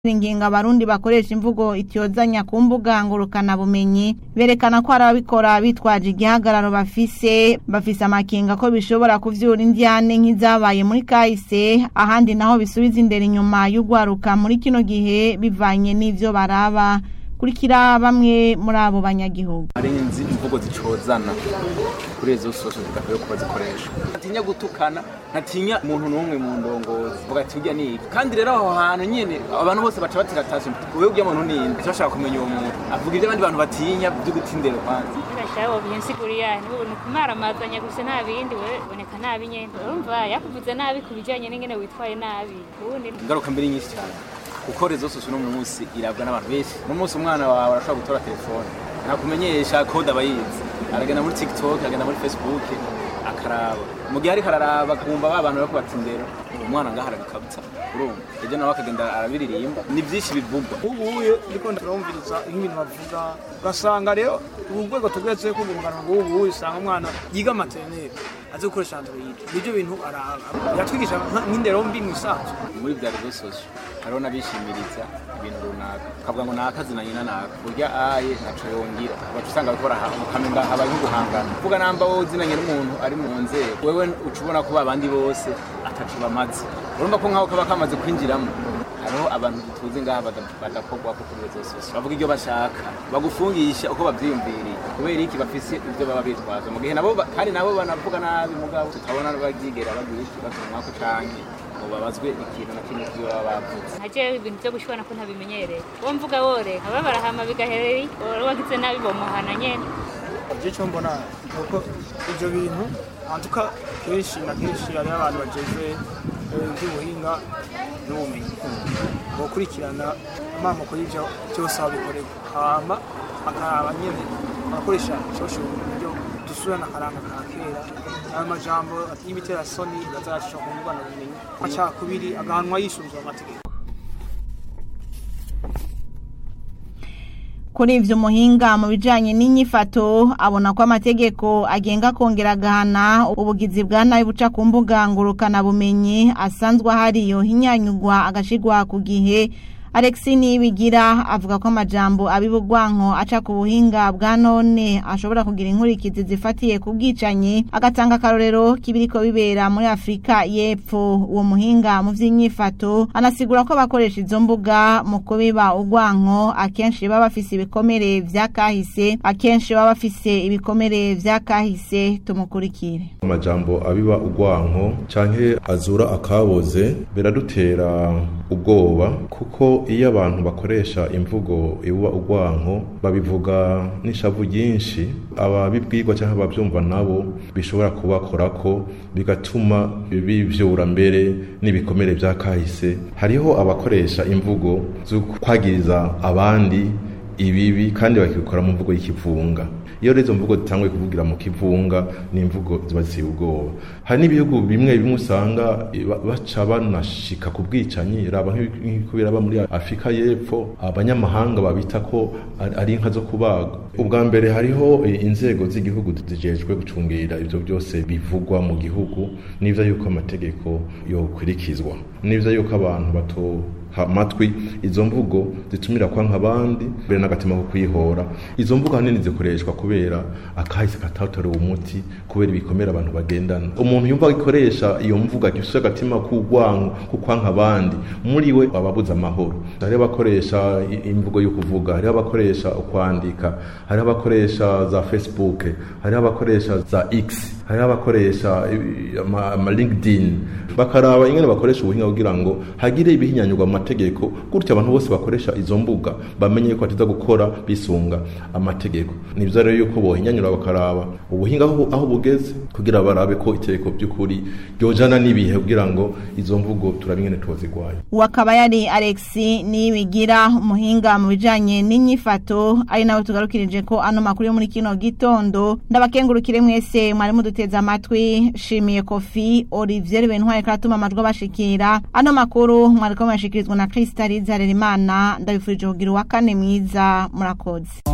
ingingo abarundi bakoresha imvugo ityozanya ku mbuga ngurukana bumenyi berekana ko hari ababikora bitwaje igihagararo bafise bafise amakinga ko bishobora kuvyura indyane nk'izabaye muri kahise ahandi naho bisubiza indero inyuma y'ugwaruka muri kino gihe bivanye n'ivyo baraba kurikira bamwe muri abo banyagihugu hari inzi imvugo zicozana kuri izo sosho zidakwiye kuba zikoresha ntatinya gutukana ntatinya umuntu n'umwe mu ndongozi vuga ati urya ni iki kandi rero aho hantu nyene abantu bose baca batiratashe wewe urya muntu ni inde bashaka kumenya uwo muntu avuga ibyo abandi bantu batinya byo guta indero kwanza ndashaka binsiguri yani ni kumaramazanya gusa nta bindi we boneka nabi nyene urumva yakuvuze nabi ku bijanye n'ingene witwaye nabi ubundi ingaruka mbere nyinshi cyane kuko rezo sosho no munsi irabwa n'abantu benshi no munsi umwana wawe arashobora gutora telefone nakumenyesha kode aba yize aragenda muri tiktok aragenda muri facebook akaraba mu gihe ariko araraba kumva ba bantu bariko batindera uwo mwana ngaho arabikabutsa urumva ejo nawe akagenda arabiririmba ni byinshi bivugwa ubuye ndiko ndumviriza nk'ibintu bavuga ugasanga rero ubu rwego tugeze ko urungano rw'ubu usanga umwana yiga materineri azi gukoresha android nibyo bintu araba yatwigisha nk'indero mbi mu isanzwe muri bya rezo sosho hariho n'abishimiriza ibintu runaka akavuga ngo naka zina nyina naka urya aye ntaco yongera baca usanga bariko barahamenda habaye nk'uguhangana kuvuga namba wowe uzinanye n'umuntu ari mu nzego wewe uca ubona ko babandi bose ataco bamaze urumva ko nk'aho kaba kamaze kwinjiramo hariho abantu tuzi ngaha badakorwa ko kuri rezo sosio bavuga ibyo bashaka bagufungisha uko bavyiyumviriye kubera iki bafise ivyo baba bitwaza mu gihe nabo kandi nabo banavuga nabi mugabo tutabona bavyigera bagira iki batumwako canke ngo babazwe ikintu na kimwe kivyo baba bavuze nkajewe ibintu vyo gushwana ko ntabimenyereye uwo mvuga wore aba barahama bigahereri wagize nabi bomuhana nyene icyo mbona nuko ibyo bintu antuka kenshi na kenshi hariho abantu bajejwe iby'ubuhinga n'ubumenyi gukurikirana amamoko y'ibyo byose aho bikorerwa hama bakaraba nyine barakoresha social buryo dusubirana akaranga ka kera ayo majambo y'ibiterasoni bazacisha ku mbuga bumenyi amacakubiri agahanwa yisunzwe amategeko kuri ivyo muhinga mu bijanye n'inyifato abona ko amategeko agenga kongera agahana ubugizi bwa nabi buca ku mbuga ngurukana bumenyi asanzwe ahariyo hinyanyugwa agashigwa ku gihe Alexi Nibigira avuga ko amajambo abibugwanko aca ku buhinga bwa none ashobora kugira inkurikizi zifatiye ku bwicanyi agatanga akarorero kibiriko bibera muri Afrika y'Epfo uwo muhinga mu vy'inyifato anasigura ko bakoresha izo mbuga mu kubiba ugwanko akenshi baba bafise ibikomere vya kahise akenshi baba bafise ibikomere vya kahise tumukurikire amajambo abiba ugwanko canke azura akaboze biradutera ubwoba kuko iyo abantu bakoresha imvugo ibuba ugwanko babivuga n'ishavu ryinshi ababibwirwa cyangwa ababyumva nabo bishobora kubakorako bigatuma bivyura mbere n'ibikomere vya kahise hariho abakoresha imvugo zo kwagiriza abandi ibibi kandi bakabikora mu mvugo y'ikivunga iyo rero izo mvugo zitanguye kuvugira mu kivunga ni imvugo ziba ziteye ubwoba hari n'ibihugu bimwe bimwe usanga baca banashika ku bwicanyi raba nk'uko biraba muri afurika y'epfo abanyamahanga babita ko ari inka zo kubaga ubwa mbere hariho inzego z'igihugu zijejwe gucungira ibyo byose bivugwa mu gihugu n'ivyo yuko amategeko yokurikizwa n'ivyo yuko abantu bato amatwi izo mvugo zitumira kwa nk'abandi mbere n'agatima ko kuyihora izo mvugo hanini zikoreshwa kubera akahise katatorewe umuti kubera ibikomere abantu bagendana umuntu yumva agikoresha iyo mvugo agifise agatima k'ugwanko ko kwa nk'abandi muri we ababuza amahoro hariho abakoresha imvugo yo kuvuga hariho abakoresha ukwandika hariho abakoresha za facebook hariho abakoresha za x hariho abakoresha ama linkedin bakaraba ingene bakoresha ubuhinga kugira ngo hagire ibihinyanyurwa mu mategeko gutyo abantu bose bakoresha izo mbuga bamenye ko batiza gukora bisunga amategeko nivyo rero yuko bohinyanyura bakaraba ubuhinga aho bugeze kugira barabe ko itegeko by'ukuri ryojana n'ibihe kugira ngo izo mvugo turabe ingene tuzigwanya wakaba yari Alexi nibigira umuhinga mu bijanye n'inyifato ari nawe tugarukirije ko ano makuru yo muri kino gitondo ndabakengurukire mwese mwari muduteza amatwi shimiye kofi Olivier Bentware karatuma amajwi abashikira ano makuru mwariko mwashikirizwa na Krista Rizarera Imana ndabifurije kugira uwa kane mwiza murakoze